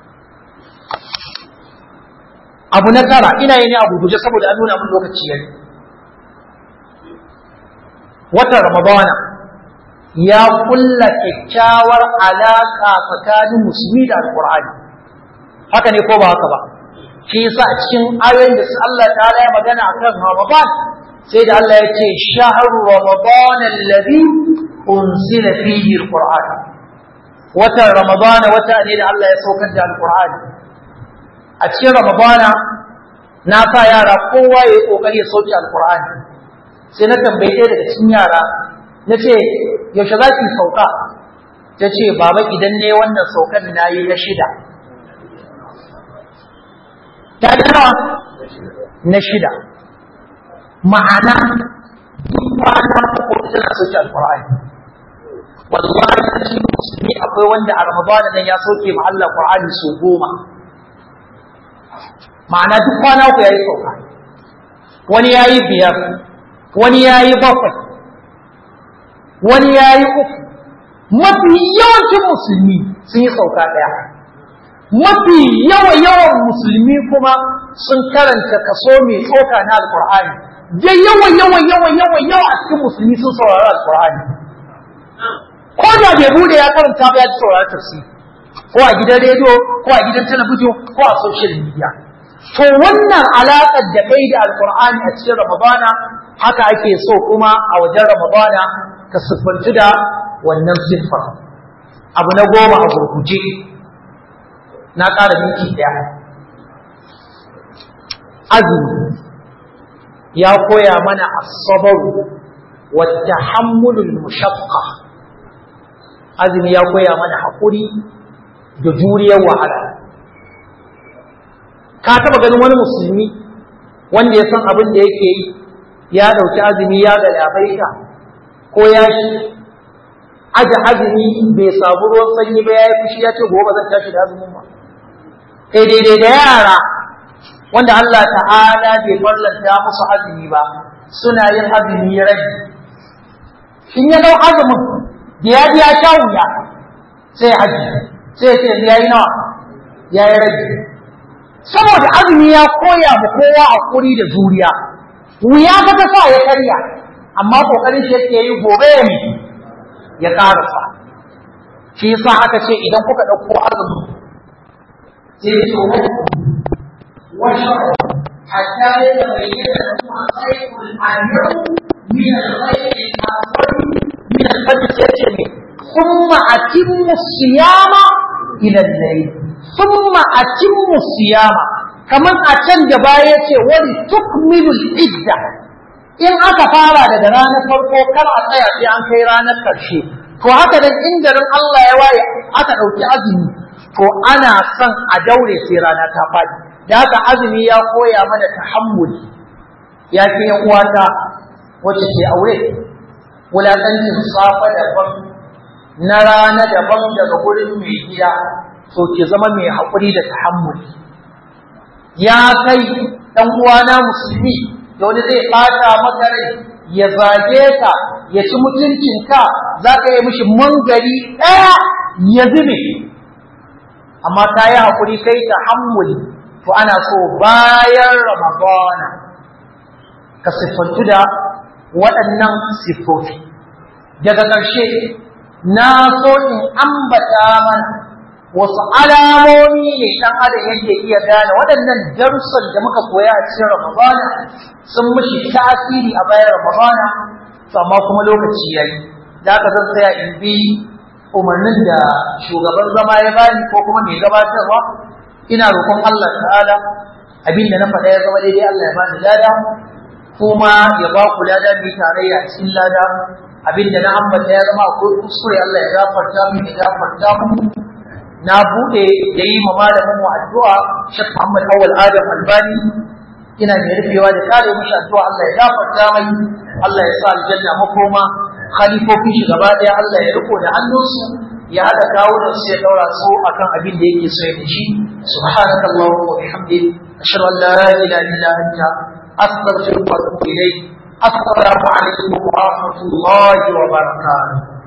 abu na tara ina yi ne abu guje saboda an nuna min lokaci yayi watan ramadana ya kulla kyakkyawar alaka tsakanin musulmi da alqur'ani haka ne ko ba haka ba shi yasa a cikin ayoyin da Allah ta'ala ya magana akan ramadan sai da Allah ya ce shahru ramadan alladhi unzila fihi alqur'an watan ramadana wata ne da Allah ya saukar da alqur'ani a cikin ramadana na sa yara kowa ya yi kokari ya sauke alkur'ani sai na tambaye ɗaya daga cikin yara na ce yaushe za ki sauka ta ce baba idan ne wannan saukan na yi na shida ta nawa na shida ma'ana kwana uku tana sauke alkur'ani wallahi cikin musulmi akwai wanda a ramadana nan ya sauke ma Allah qur'ani su goma ma'ana duk kwana uku yayi sauka wani yayi biyar wani yayi bakwai wani yayi uku mafi yawancin musulmi sun yi sauka ɗaya mafi yawa yawan musulmi kuma sun karanta kaso mai tsoka na alkur'ani da yawa yawa yawa yawa yawa a cikin musulmi sun saurari alkur'ani ko da bai bude ya karanta ba ya ji saurari tafsiri ko a gidan rediyo ko a gidan talabijin ko a social media to wannan alaƙar da kai da alkur'ani a cikin ramadana haka ake so kuma a wajen ramadana ka siffanci da wannan siffar abu na goma a gurguje na ƙara miki ɗaya azumi ya koya mana asabaru wa tahammulul mushaqqa azumi ya koya mana haƙuri da juriyar wahala ka taɓa ganin wani musulmi wanda ya san abin da yake yi ya ɗauki azumi ya ga labaita ko ya shi aje azumi bai samu ruwan sanyi ba ya yi fushi ya ce gobe zan tashi da azumin ba kai daidai da yara wanda Allah ta'ala bai farlanta musu azumi ba suna yin azumi rabi in ya dau azumin da ya ji ya sha wuya sai haji sai ce ya yi nawa ya yi rabi saboda azumi ya koya mu kowa hakuri da juriya wuya ka ta sa ya karya amma kokarin shi yake yi gobe ya ya karasa shi yasa aka ce idan kuka ɗauko azumi sai ya ce وشرع حتى يتبين لكم الخير الأبيض من الخير الأسود من الفجر يجري ثم أتموا الصيام إلى الليل ثم أتموا الصيام كمان أتم جباية ولتكملوا العدة in aka fara daga ranar farko kar a tsaya sai an kai ranar ƙarshe to haka dan in garin Allah ya waye aka ɗauki azumi to ana son a daure sai rana ta faɗi da haka azumi ya koya mana tahammuli ya ce yan uwata wacce ke aure wulaƙancin safa daban na rana daban daga gurin mai gida to ke zama mai haƙuri da tahammuli ya kai ɗan uwana musulmi da wani zai ɓata maka rai ya zage ka ya ci mutuncinka za ka yi mishi mangari ɗaya ya zube amma ka yi haƙuri kai tahammuli to ana so bayan ramadana ka siffantu da waɗannan siffofi daga ƙarshe na so in ambata mana wasu alamomi ne ɗan adam yake iya gane waɗannan darussan da muka koya a cikin ramadana sun mishi tasiri a bayan ramadana to amma kuma lokaci yayi da aka zan tsaya in bi umarnin da shugaban zama ya bani ko kuma mai gabatarwa ina roƙon Allah ta'ala abinda na faɗa ya zama daidai Allah ya bani lada kuma ya ba ku lada mai tarayya a cikin lada abinda na ambata ya zama akwai kuskure Allah ya gafarta mu ya gafarta mu na bude da yi ma malamin mu addu'a Sheikh Muhammad Awal Adam Albani ina mai rufewa da kare mishi addu'a Allah ya gafarta mai Allah ya sa aljanna makoma khalifofin shi gaba ɗaya Allah ya riko da hannunsu ya haɗa kawunan su ya ɗaura su akan abin da yake so ya da shi subhanaka allahumma wa bihamdik ashhadu an la ilaha illa anta astaghfiruka wa atubu ilayk assalamu alaikum wa rahmatullahi wa barakatuh